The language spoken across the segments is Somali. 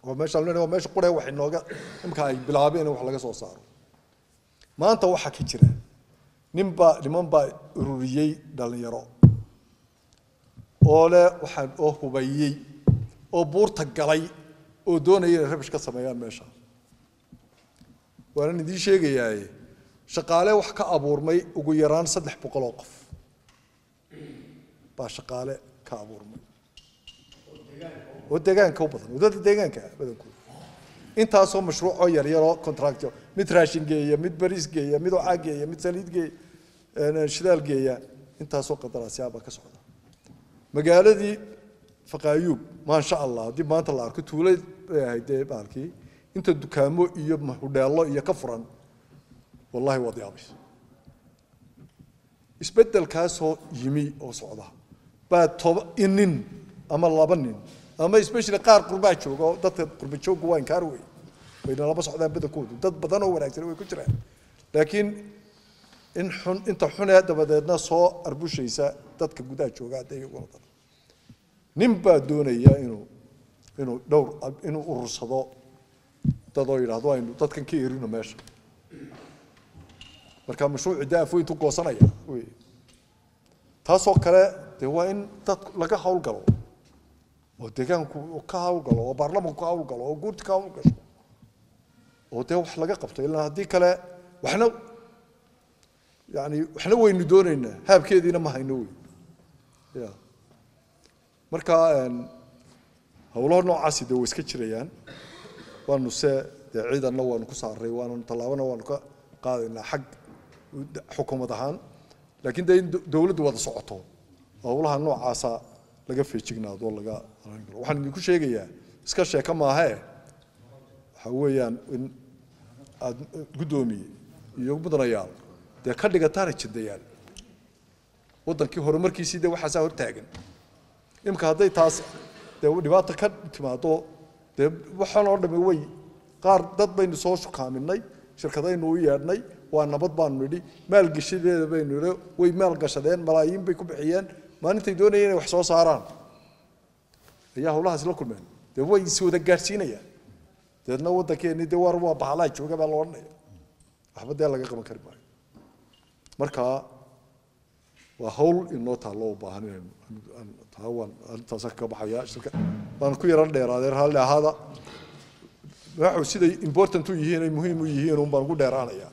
oo meeshaan leenahay waa meesha quree wax inooga imka ay bilaabeen in wax laga soo saaro maanta waxaa ka jira ninbaa niman baa ururiyey dhalinyaro oo leh waxaan oo hubayey oo buurta galay oo doonaya inay rabish ka sameeyaan meesha waanan idiin sheegayaaye shaqaale wax ka abuurmay ugu yaraan saddex boqol oo qof baa shaqaale ka abuurmay oo deegaanka u badan wadada deegaanka ah badankooda intaasoo mashruucoo yaryaroo contractyo mid raashin geeya mid bariis geeya mid ocaa geeya mid saliid geeya shidaal geeya intaasoo qandaraasyaa baa ka socda magaaladii faqaayuub maasha allah haddii maanta la arko tuulay bay ahayd dee baalkii inta dukaamo iyo hudheello iyo ka furan wallahi waad yaabaysa isbeddelkaasoo yimi oo socda baa toba inin ama laba nin ama especially qaar qurbaa jooga oo dadka qurba joogga waa inkaar wey wayna laba socdaan badankoodu dad badan oo wanaagsan way ku jiraan laakiin in xun inta xunee dabadeedna soo arbushaysa dadka gudaha jooga hadda iyaguna dhan nin baa doonaya inuu inuu dhowr inuu urursado dadoo yidhaahdo aynu dadkan ka erino meesha marka mashruuci dee afweyntu goosanaya wey taasoo kale dee waa in dad laga hawlgalo oo deegaanku ka hawlgalo oo baarlamanku ka hawlgalo oo guurti ka hawlgasho oo dee wax laga qabto ilaa haddii kale waxna yani waxna waynu doonaynaa haabkeediina ma hayno wey ya marka hawlaha noocaasi dee way iska jirayaan waanu se dee ciidanna waanu ku saaray waanu tallaabana waanu ka qaadaynaa xag xukuumad ahaan laakiin dee in dowladdu wada socoto howlaha noocaasa laga feejignaado oo laga waxaan idinku sheegayaa iska sheeka maahee waxa weeyaan in aad guddoomiye iyo mudanayaal dee ka dhigataana jidayaal waddankii horumarkiisii dee waxaasaa hortaagan imika hadday taas dee dhibaata ka timaado dee waxaan oo dhami way qaar dad baynu soo shukaaminay shirkadaynu u yeedhnay waa nabad baanu nidhi maalgeshadeeda baynu nidhi way maalgashadeen malaayiin bay ku bixiyeen maalintay doonayeen inay wax soo saaraan ayaa howlahaasi la kulmeen dee way is wada gaadhsiinayaan deedna waddankeeni dee war waa bahalaha jooga baa la odhanaya waxba dee laga qaban kari maayo marka waa hawl inoo taallo u baahan inaynu taa waan arrintaasa kaga baxaya shirka waan ku yaran dheeraadeen raalli ahaada waxu siday important u yihiin ay muhiim u yihiin un baan ugu dheeraanaya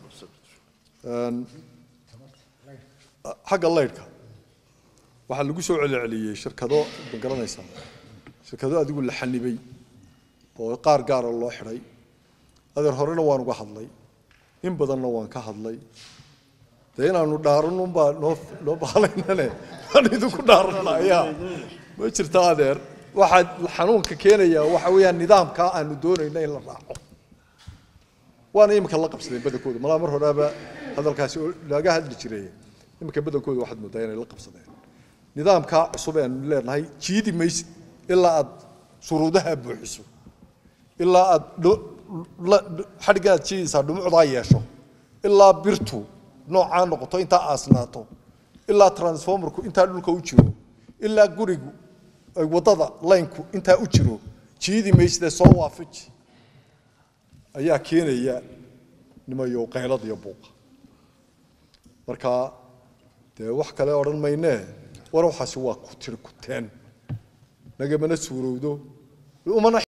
xagga laydhka waxaa lagu soo celceliyey shirkado ma garanaysaa shirkado adigu la xanibay oo qaar gaara loo xidhay adeer horena waan uga hadlay in badanna waan ka hadlay dee inaanu dhaaran unbaa noo noo baalaynane waan idinku dhaaranaya ma jirta adeer waxaa xanuunka keenaya waxa weeyaan nidaamka aanu doonayno in la raaco waana imika la qabsadeen badankooda malaa mar horeaba hadalkaasi oo laga hadli jiray imika badankooda waxaad moodaa inay la qabsadeen nidaamka cusub ee aanu leenahay jiidi maysid ilaa aad shuruudaha buuxiso ilaa aad xadhiggan aad jiidaysaa dhumucdaa yeesho ilaa birtu noocaa noqoto intaa aasnaato ilaa transformerku intaa dhulka u jiro ilaa gurigu wadada laynku intaa u jiro jiidi mayside soo waafiji ayaa keenaya nimayo qaylada iyo buuqa marka dee wax kale odhan maynee war waxaasi waa ku tiri kuteen nagamana suurowdo umana